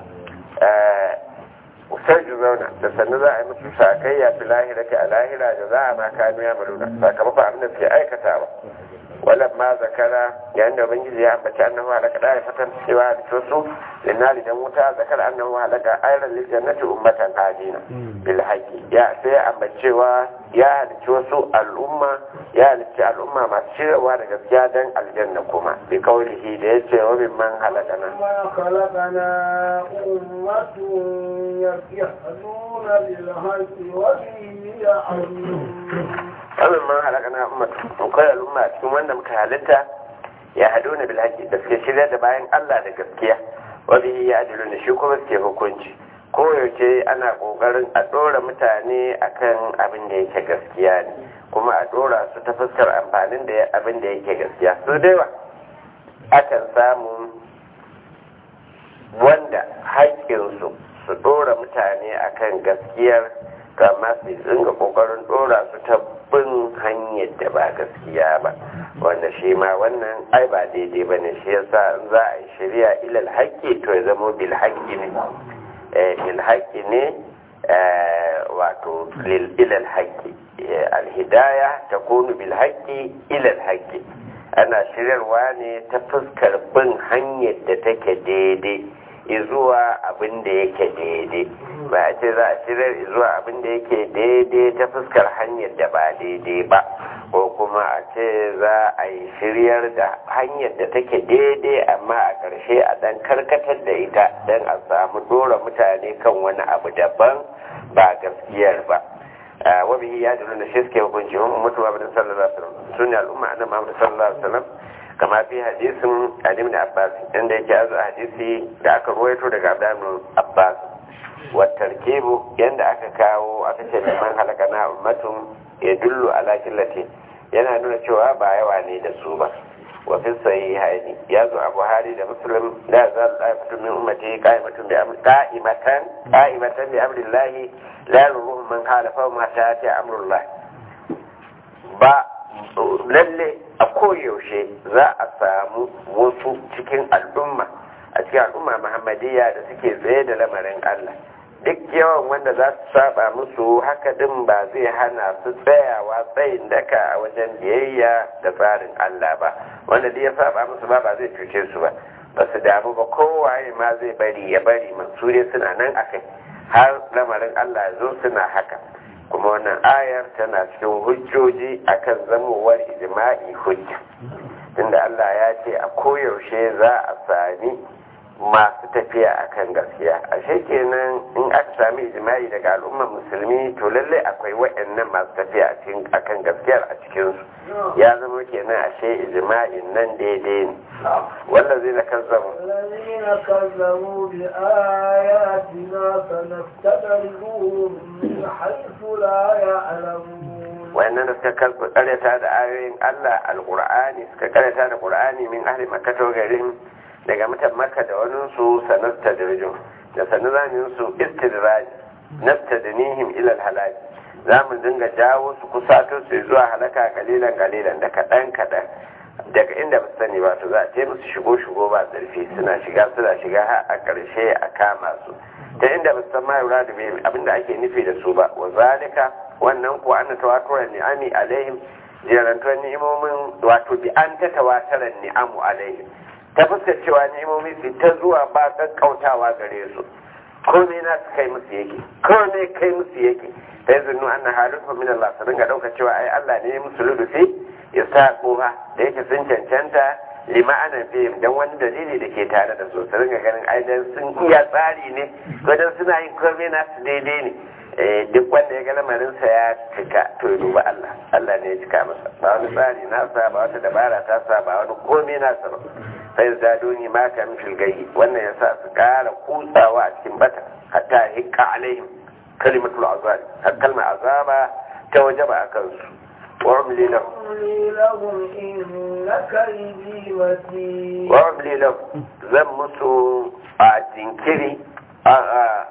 sai ju zauna da sannu za a yi musu sakayya fi lahira a lahira da za a ma kanu ya maluna sakamakon abin da suke aikatawa walan ma zakara yayin da ubangiji ya ambaci annahu halaka da ya fatan cewa da tosu linnali dan wuta zakar annahu halaka ayran lil jannati ummatan hadina bil haqi ya sai ya ambacewa ya halicci wasu al'umma ya halicci al'umma masu shirwa da gaskiya dan aljanna kuma bi kaulihi da yace wa min man halakana ما خلقنا أمة يهدون بالحق وبه يعدلون wannan man halakana ummatu akwai al'umma cikin wanda muka halitta ya hadu na bilhaki da suke shirya da bayan Allah da gaskiya wani ya adilu ne shi kuma suke hukunci koyaushe ana kokarin a ɗora mutane akan abin da yake gaskiya ne kuma a ɗora su ta fuskar amfanin da abin da yake gaskiya su daiwa akan samu wanda haƙƙinsu su ɗora mutane akan gaskiyar amma su dinga kokarin ɗora su ta bin hanyar da ba gaskiya ba wanda shi ma wannan ai ba daidai ba ne shi yasa in za a yi shari'a ilal haƙƙi to ya zama bil haƙƙi ne bil haƙƙi ne wato ilal haƙƙi alhidaya ta kunu bil haƙƙi ilal haƙƙi ana shiryarwa ne ta fuskar bin hanyar da take daidai zuwa abin da yake daidai ba a ce za a shirar zuwa abin da yake daidai ta fuskar hanyar da ba daidai ba ko kuma a ce za a yi shiryar da hanyar da take daidai amma a ƙarshe a ɗan karkatar da ita don a samu dora mutane kan wani abu daban ba gaskiyar ba wabihi ya dole da shi suke hukunci mutu abin sallallahu alaihi wasallam sunni al'umma annabi Muhammad sallallahu alaihi wasallam kama fi hadisin Ali da Abbas inda yake azu hadisi da aka ruwaito daga Abdullah Abbas wa tarkibu yanda aka kawo aka ce man halaka na ummatun ya dullu ala killati yana nuna cewa ba yawa ne da su ba wa fi sahihaini ya zo a Buhari da Muslim la zal da'ifatu min ummati qa'imatun bi amri qa'imatan qa'imatan bi amrillah la yuruhum man khalafa ma ta'ati amrullah ba lalle a koyaushe za a samu wasu cikin al'umma a cikin al'umma muhammadiyya da suke tsaye da lamarin Allah duk yawan wanda za su saba musu haka din ba zai hana su tsayawa tsayin daka a wajen biyayya da tsarin Allah ba wanda duk ya saba musu ba ba zai cuce su ba ba su damu ba kowaye ma zai bari ya bari mansure suna nan akai har lamarin Allah zo suna haka kuma wannan ayar tana cikin hujjoji akan zamowar ijma'i hujja tunda Allah ya ce a koyaushe za a sami masu tafiya akan gaskiya ashe kenan in aka sami ijma'i daga al'ummar musulmi to lalle akwai waɗannan masu tafiya akan gaskiyar a cikinsu ya zama kenan ashe ijma'in nan daidai ne wanda zai na kazzabu الذين كذبوا بآياتنا سنستدرجهم من حيث لا يعلمون wayannan da suka karyata da ayoyin Allah alqur'ani suka karyata da qur'ani min ahli makka to garin daga mutan makka da wani su sanasta dirjum da sanazamin su istidraj nastadnihim ila alhalak za mu dinga jawo su kusato su zuwa halaka kalilan kalilan da kadan kadan daga inda ba su sani ba to za a ce musu shigo shigo ba zarfi suna shiga suna shiga har a ƙarshe a kama su ta inda ba su san ma yura da bai abinda ake nufi da su ba wa zalika wannan ko an tawatura ni'ami alaihim jerantuwar ni'imomin wato bi an ta tawataran ni'amu alaihim ta fuskar cewa ni'imomi su ta zuwa ba kakkautawa gare su komai na su kai musu yake komai kai musu yake ta yi zunnu an na halittu min Allah su dinga ɗauka cewa ai Allah ne musu ludufi ya sa ƙoha da yake sun cancanta lima ana fihim don wani dalili da ke tare da su su dinga ganin ai dan sun iya tsari ne ko dan suna yin komai na su daidai ne duk wanda ya ga lamarinsa ya cika to ya duba Allah Allah ne ya cika masa ba wani tsari nasa ba wata dabara ta sa ba wani komai nasa ba sai da duni ma ka mishil gayi wannan yasa su kara kutsawa a cikin bata hatta hikka alaihim kalimatul azab har kalmar azaba ta wajaba a kansu wa umli lahum أملي لهم إن كيدي متين wa umli lahum zan musu a jinkiri a a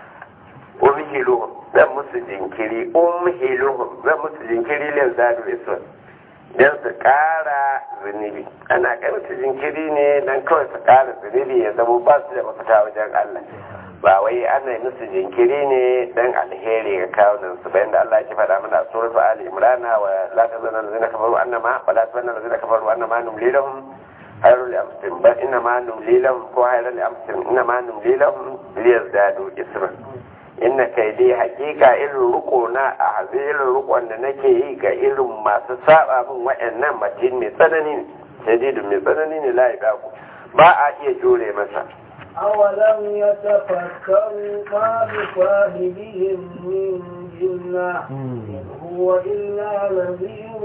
umhiluhum zan musu jinkiri umhiluhum zan musu jinkiri lil zadu isra don su ƙara zunubi ana kai musu jinkiri ne don kawai su ƙara zunubi ya zama ba su da mafita wajen Allah ba wai ana yi musu jinkiri ne don alheri ga kawunan su bayan da Allah ya faɗa mana a suratu Ali Imran wa la tazanna allazina kafaru annama wa la tazanna allazina kafaru annama numli lahum hayrul li anfusihim bal innama numli lahum ko hayrul li anfusihim innama numli lahum liyazdadu isran inna kai dai hakika irin riko na a hazi irin rikon da nake yi ga irin masu saba min wa'annan matin mai tsanani ne shadidun mai tsanani ne la ku ba a iya jure masa أولم يتفكروا ما بصاحبهم من جنة إن هو إلا نذير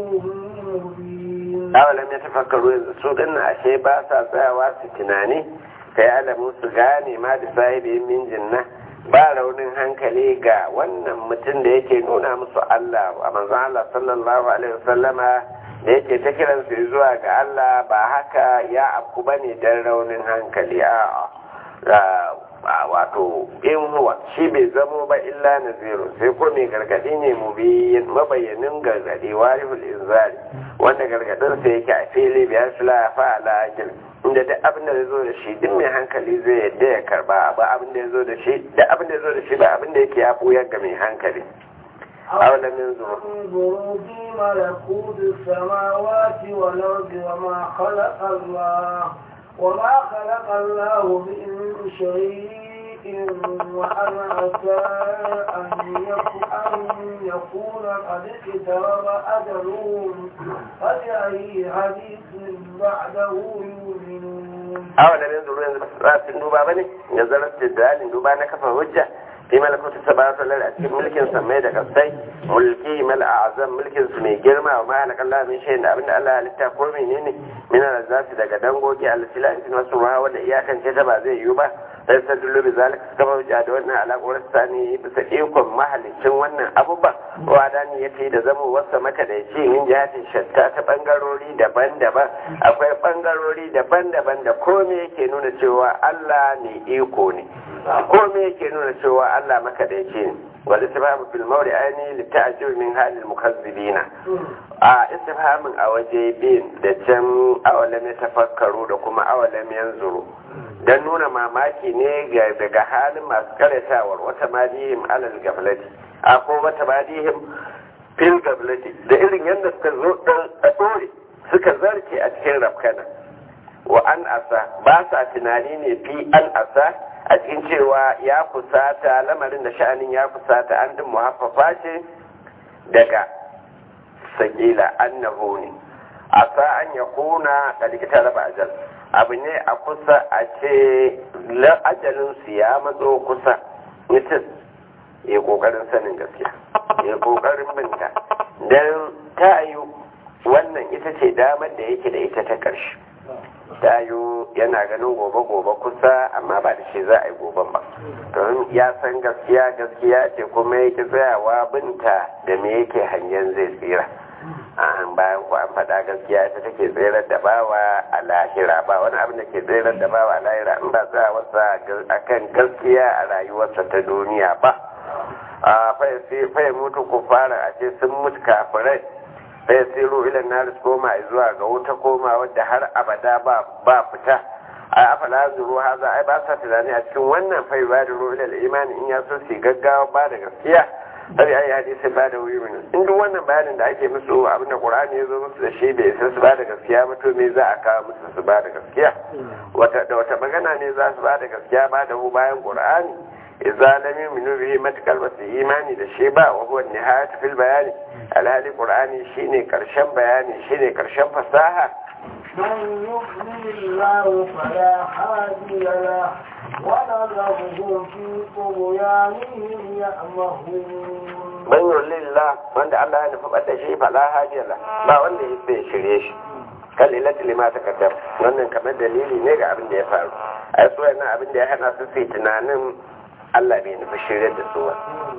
مبين awalam ya tafakkaru yanzu su din ashe ba sa tsayawa su tunani kai alamu su gane ma da sahibi min jinna ba raunin hankali ga wannan mutum da yake nuna musu Allah a manzon Allah sallallahu alaihi wasallama da yake ta kiran su zuwa ga Allah ba haka ya afku bane dan raunin hankali a wato in huwa shi bai zamo ba illa naziru sai ko mai gargadi ne mu bi mabayyanin gargadi warihul inzari wanda gargadin sa yake a fili biya shi la fa ala ajil inda duk abin da zo da shi duk mai hankali zai yadda ya karba ba abin da zo da shi duk abin da zo da shi ba abin da yake ya buyar ga mai hankali أولم ينظروا انظروا في ملكوت السماوات والأرض وما خلق الله وما خلق الله من شيء وأن عسى أن يكون, أن يكون قد اقترب أجلهم فبأي حديث بعده يؤمنون أولم ينظروا ينظروا بس duba bane nazarar dalilin duba na kafa hujja في ملكوت السماوات والارض أتكلم ملك سمي ده كسي ملكي مل أعظم ملك سمي جرما وما لك الله من شيء أبن الله لتقول مني من الذات ده قدنغوكي على سلاح نصرها ولا إياك أن تتبع زي يوبا يستدل بذلك كما جادونا على قول الثاني بسئيكم محل شنوانا أبوبا وعداني يتي da zamo wasa maka da ce min jihatin shatta ta bangarori daban-daban akwai bangarori daban-daban da kome yake nuna cewa Allah ne iko ne kome yake nuna cewa Allah maka da yake ne wal istifhamu fil mawdi ayni li ta'jib min halil mukazzibina a istifhamin a waje bin da can awalam ya tafakkaru da kuma awalam yanzuru dan nuna mamaki ne ga daga halin masu karatawar wata madihim alal gaflati a ko wata madihim fil gaflati da irin yadda suka zo a dore suka zarce a cikin rafkana wa an asa ba sa tunani ne fi an asa a cikin cewa ya kusata lamarin da sha'anin ya kusata an din muhaffafa ce daga sakila annahu ne asa an ya kuna da likita raba ajal abu ne a kusa a ce ajalinsu ya matso kusa mutum ya kokarin sanin gaskiya ya kokarin binta don ta yi wannan ita ce damar da yake da ita ta ƙarshe ta yi yana ganin gobe-gobe kusa amma ba da shi za a yi goben ba don ya san gaskiya gaskiya ce kuma yake tsayawa binta da me yake hangen zai tsira an bayan ku an faɗa gaskiya ita take tsirar da bawa a lahira ba wani abin da ke tsirar da bawa a lahira in ba tsayawarsa akan gaskiya a rayuwarsa ta duniya ba a fai mutu ku fara a ce sun mutu kafirai sai siru ilan naris koma zuwa ga wuta koma wadda har abada ba fita a afala zuru haza ai ba sa tunani a cikin wannan fai ba da ruwa ilal imani in ya so su gaggawa ba da gaskiya sai ai hadisi ba da wuri min in duk wannan bayanin da ake musu abinda qur'ani ya zo musu da shi bai isa su ba da gaskiya ba to me za a kawo musu su ba da gaskiya wata da wata magana ne za su ba da gaskiya ba da hu bayan qur'ani idza lam yu'minu bihi matakal basu imani da shi ba wa huwa nihayatu fil bayani alhali qur'ani shine karshen bayani shine karshen fasaha من يؤمن الله فلا هادي له ونذرهم في طغيانهم يأمهون man yulillah wanda Allah ya nufi bada shi fala hajiyala ba wanda ya sai shirye shi kan ilati lima ta kaddam wannan kamar dalili ne ga abin da ya faru a su yana abin da ya hana su sai tunanin Allah bai nufi shirye da su ba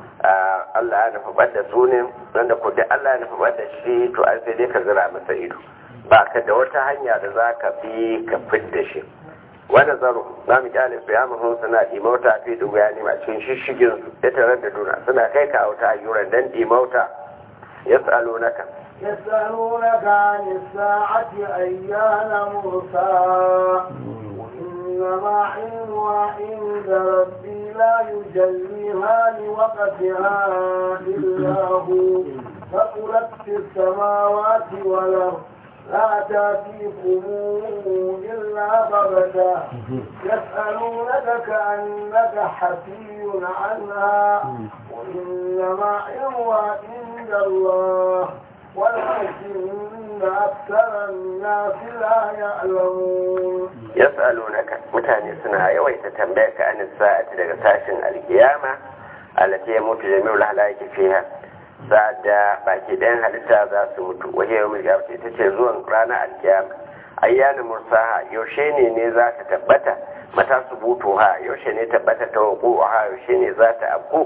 Allah ya nufi bada su ne wanda ko da Allah ya nufi bada shi to an sai dai ka zira masa ido ba ka da wata hanya da za ka bi ka fidda shi wani zaro za mu kyale su ya mahun suna ɗimauta fi duga ya cikin shishigin su ya tarar da duna suna kai ka auta ayyuran dan ɗimauta ya tsalo naka يسألونك عن الساعة أيان مرساها وإنما علمها عند ربي لا يجليها لوقتها إلا هو فقلت في السماوات والأرض لا تأتيكم إلا بغتة يسألونك كأنك حفي عنها وإنما علمها عند الله ولكن أكثر الناس لا يعلمون يسألونك متاني سنة يويت تنبيك عن الساعة لغتاشن القيامة التي يموت جميع الهلاك فيها sa'ad da baki ɗayan halitta za su mutu waje yau mai gabata ita ce zuwan ranar alkiyama ayyana mursaha yaushe ne ne za ta tabbata mata su butu ha yaushe ne tabbata ta wuku ha yaushe ne za ta afku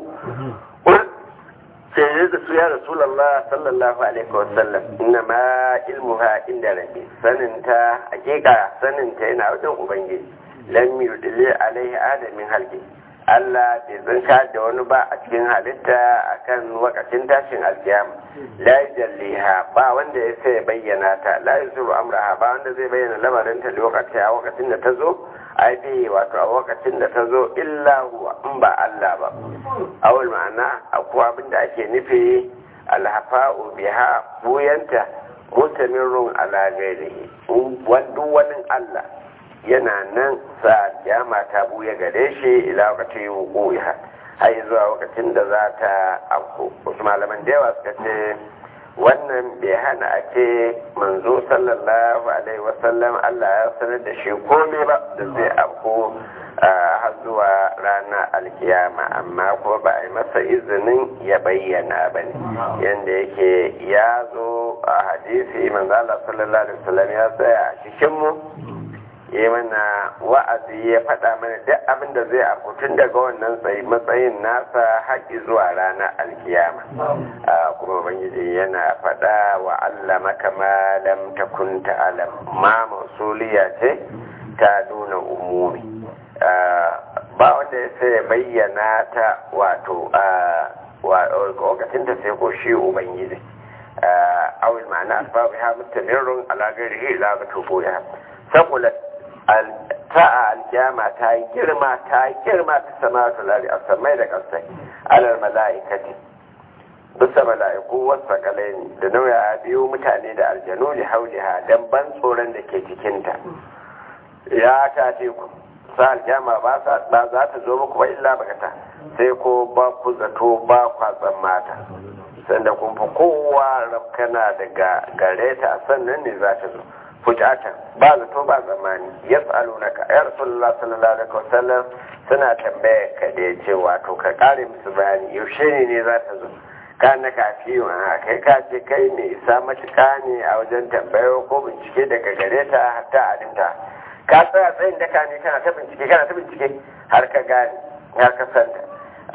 sai ne da su ya rasulallah sallallahu alaihi wasallam inna ma ilmuha inda rabbi saninta hakika saninta yana wajen ubangiji lam yudli alaihi adamin halki Allah bai tsinka da wani ba a cikin halitta akan wakacin tashin alkiyama la jalliha ba wanda ya sai bayyana ta la yusuru amraha ba wanda zai bayyana lamarin ta lokaci a wakacin da ta zo ai bi wato a wakacin da ta zo illa huwa in ba Allah ba awal ma'ana akwai abin da ake nufi alhafa'u biha buyanta mutamirrun ala ghairihi duk wani Allah yana nan sa kiyama ta buya gare shi ila wakati wuquha har zuwa lokacin da za ta afko wasu malaman da yawa suka ce wannan bai hana a ce manzo sallallahu alaihi wasallam Allah ya sanar da shi komai ba da zai afko har zuwa ranar alkiyama amma ko ba a yi masa izinin ya bayyana ba ne yadda yake ya zo a hadisi manzo Allah sallallahu alaihi wasallam ya tsaya a cikinmu yi mana wa'azi ya faɗa mana duk abin da zai afutun daga wannan matsayin nasa haƙi zuwa ranar alkiyama kuma bangiji yana faɗa wa Allah maka ma lam takun ta'alam ma mausuliya ce ta nuna umumi ba wanda ya sai bayyana ta wato lokacin ta sai ko shi ubangiji awil ma'ana asbabu ha mustamirrun ala ghairihi la tubuha saqulat ta'a alkiyama ta yi girma ta yi girma ta sama ta lari a samai da ƙasai alal mala'ikati bisa mala'iku wasu kalai da nauya biyu mutane da aljanu da hauliha don ban tsoron da ke cikinta ya ta ce ku sa alkiyama ba za ta zo muku ba illa bakata sai ko ba ku zato ba kwatsan mata sanda kun fi kowa rafkana daga gare ta sannan ne za ta zo fujatan ba zato ba zamani yas'alunaka ya rasulullah sallallahu alaihi wasallam suna tambaya ka da yace wato ka kare musu bayani yaushe ne ne za ta zo ka na kafi wa kai ka ce kai ne isa matuƙa ne a wajen tambayo ko bincike daga gare ta hatta alinta ka tsaya tsayin daka ne kana ta bincike kana ta bincike har ka gane har ka santa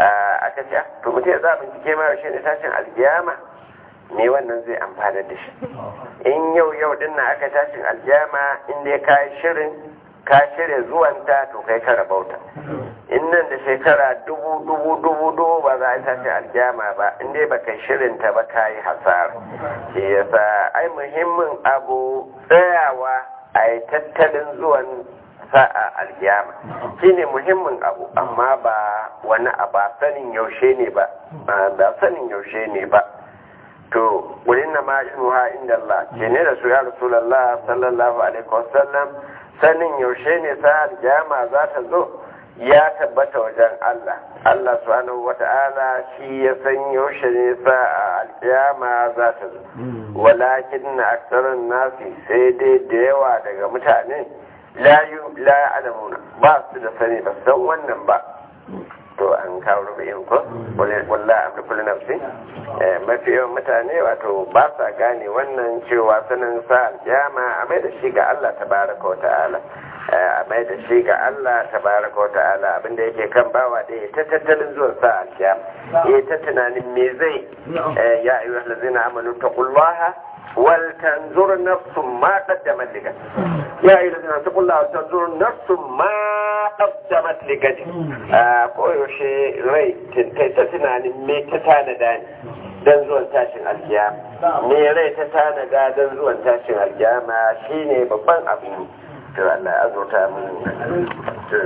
aka ce to mutum ya za bincike ma yaushe ne tashin alkiyama me wannan zai amfana da shi in yau yau din na aka tashin aljama in dai ka shirin ka shirya zuwanta to kai ka rabauta in nan da shekara dubu dubu dubu dubu ba za a tashin aljama ba in dai baka shirin ta ba ka yi hasara shi yasa ai muhimmin abu tsayawa a yi tattalin zuwan sa'a aljama shine muhimmin abu amma ba wani a ba sanin yaushe ne ba ba sanin yaushe ne ba to wurin na ma'ilmuha inda Allah ke ne da su ya rasulallah sallallahu alaihi wasallam sanin yaushe ne sa aljama za ta zo ya tabbata wajen Allah Allah subhanahu wata'ala shi ya san yaushe ne sa aljama za ta zo walakin na aksarin nasi sai dai da yawa daga mutane la ya'lamuna ba su da sani ba san wannan ba to an kawo rubu'in ko walla amri kullu nafsi mafi yawan mutane wato ba sa gane wannan cewa sanin sa aljama a mai da shi ga Allah tabaraka wa ta'ala a mai da shi ga Allah tabaraka wa ta'ala abinda yake kan bawa da ta tattalin zuwan sa aljama ya ta tunanin me zai ya ayyuhal ladzina amanu taqullaha wal tanzur nafsum ma qaddamat ligat ya ayyuhal ladzina taqullaha wal tanzur nafsum ma qaddamat ligat koyaushe rai ta tunanin me ta tanada ne don zuwan tashin alkiyama me rai ta tanada don zuwan tashin alkiyama shine babban abu to Allah ya azurta mu